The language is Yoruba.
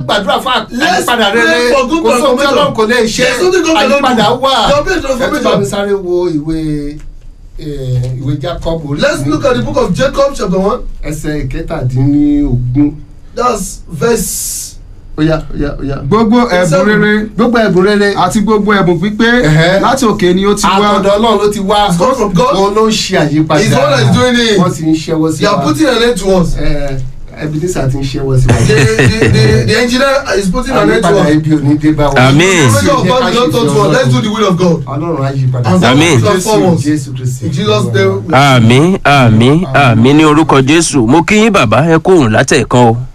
gbàdúrà fún Let's àyípadà pray rere for good kò sóhun tí transformation. ọlọ́run kò lè ṣe There's something God cannot do. àyípadà wà There will be a ẹ tún bá mi transformation. sáré wo ìwé eh, ìwé Jacob orí Let's kìíní, look at the book of Jacob chapter one. ẹsẹ̀ ìkẹtàdínlógún That's verse. óyá óyá óyá. gbogbo ẹ̀bùn Seven. rere gbogbo ẹ̀bùn rere àti gbogbo ẹ̀bùn pípé Ẹ̀hẹ́. láti òkè ni ó ti wá àtọ̀dọ̀ ọlọ́run ló ti wá It's come from God. òun ló ń ṣe àyípadà He's the one that is doing it. wọ́n ti ń ṣẹ́wọ́ sí They are wa putting an end to us. Eh, Ebenezer ti ń ṣẹ́wọ́ sí wa The, the, the, the engineer is putting an end to àyípadà us. ibi ò ní dé bá wa. Àmín. The will of God is not taught to us. Let's do the will of God. ọlọ́run á yí padà. And God Àmín. will transform us. jésù kristi. In Jesus' name. àmì àmì àmì ní orúkọ jésù mo kí yín bàbá ẹ kóhùn látẹ̀ẹ̀kan o